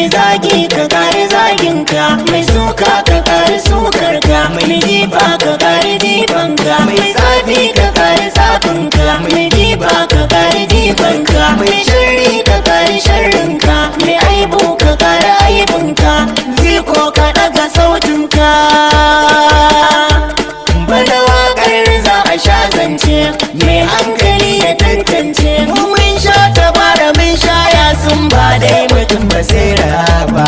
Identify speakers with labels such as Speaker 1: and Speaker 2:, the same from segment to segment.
Speaker 1: mai zagi ka kare zaginka mai suka ka kare sukarka mai jifa ka kare jifanka mai tsafi ka kare tsafinka mai jifa ka kare jifanka mai sharri ka kare sharrinka mai aibu ka kare aibinka ziko ka daga sautinka bada wakar za a sha zance mai hankali ya tantance mu mun sha tabara mun sha ya sun ba dai mutum basira ba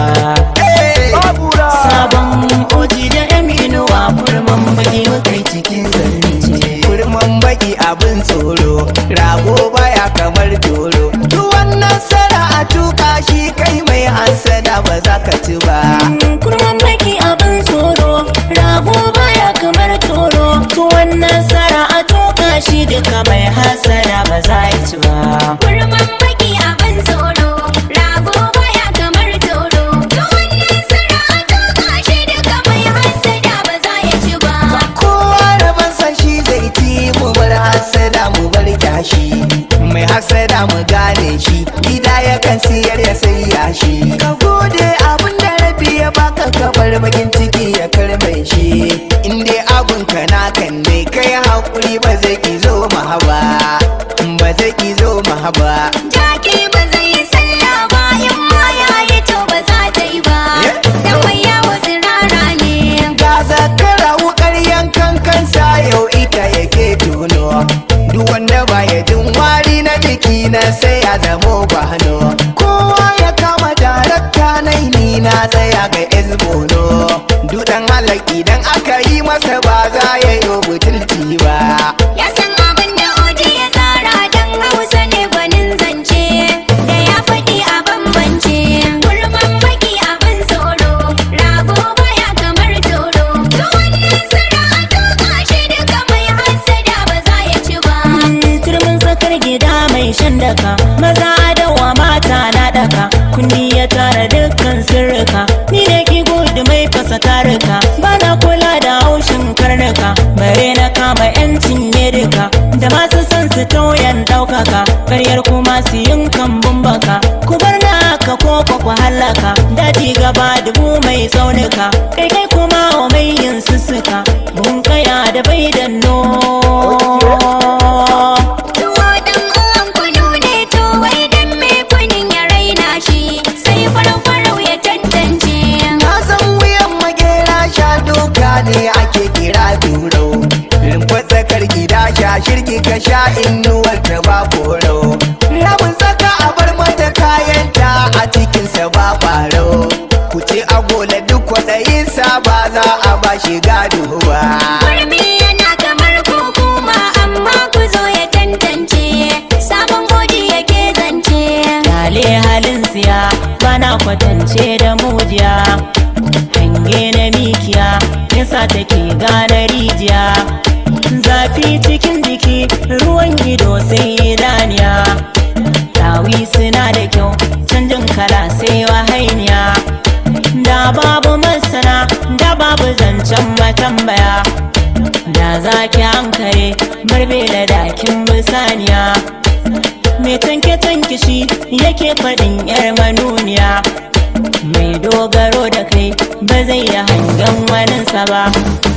Speaker 1: sabon oji da yaminuwa kurman baki mukai cikin zance
Speaker 2: kurman baki abin tsoro rago baya kamar doro duk wannan sara a tuka shi kai mai hansada ba za ka ci ba
Speaker 1: kurman baki abin tsoro rago baya kamar toro tuwon nasara a toka shi duka mai hasara ba za a ci ba
Speaker 3: Kurman baki abin tsoro, rago baya kamar toro. Tuwon nasara a tuka shi duka mai hassada ba za ya ci ba.
Speaker 2: kowa rabansa shi zai ci mu bar hasada mu bar kyashi mai hasada mu gane shi gida yakan siyar ya sai yashi ka gode abin da rabi ya baka ka bar bakin ciki ya karbe shi in dai abun ka na kan ne kai hakuri ba zai ki zo mahaba ba zai ki zo mahaba
Speaker 3: Jaki ba zai yi sallah ba, in ma ya yi to ba za ta yi ba. Dan mai yawo tsirara ne.
Speaker 2: ga zakara wukar yankan kansa yau ita yake tuno duk wanda baya jin wari na jiki na sai ya zamo gwano kowa ya kama darakta na ni na tsaya ga ezbono dudan halak idan aka yi masa ba za ya yi butulci ba
Speaker 3: Ya san abin da oji ya tsara dan Hausa ne gwanin zance. Da ya faɗi a bambance. Kurman baki abin tsoro, rago baya kamar toro. Tuwon nasara a tuka shi duka mai hassada ba za ya ci ba.
Speaker 1: turmin tsakar gida mai shan daka maza dawa mata na daka kunni ya tara dukkan sirrika ni da ki gudu mai fasa tarika bana kula da haushin karnuka bare na kama yancin yadika da masu son su tauyan daukaka karyar kuma su yin kambun baka ku bar na haka ko kwa ku halaka daji gaba dubu mai tsaunuka kai kai kuma wa mai yin sussuka mun kaya da bai danno
Speaker 3: Tuwo ɗan uwan kunu ne to wai dan me kunin ya raina shi. Sai farau-farau ya tantance.
Speaker 2: na san wuyan magera sha doka ne ake kira duro rumfar tsakar gida sha shirki ka sha inuwar ta ba koro rabin tsaka a bar mata kayanta a cikinsa ba faro ku ce agola duk kwaɗayinsa ba za a ba shi gado ba
Speaker 3: Kurmi yana kamar hukuma amma ku zo ya tantance. Sabon godi yake zance.
Speaker 1: Lale halin siya bana kwatance da mujiya Hange na mikiya yasa take gane rijiya Zafi cikin jiki ruwan ido sai idaniya Tawi suna da kyau canjin kala sai wahainiya Da babu masana da babu zancen matambaya Da zaki hankare barbe da dakin bisaniya mai tanke-tanke shi yake faɗin 'yar manuniya mai dogaro da kai ba zai yi hangen waninsa ba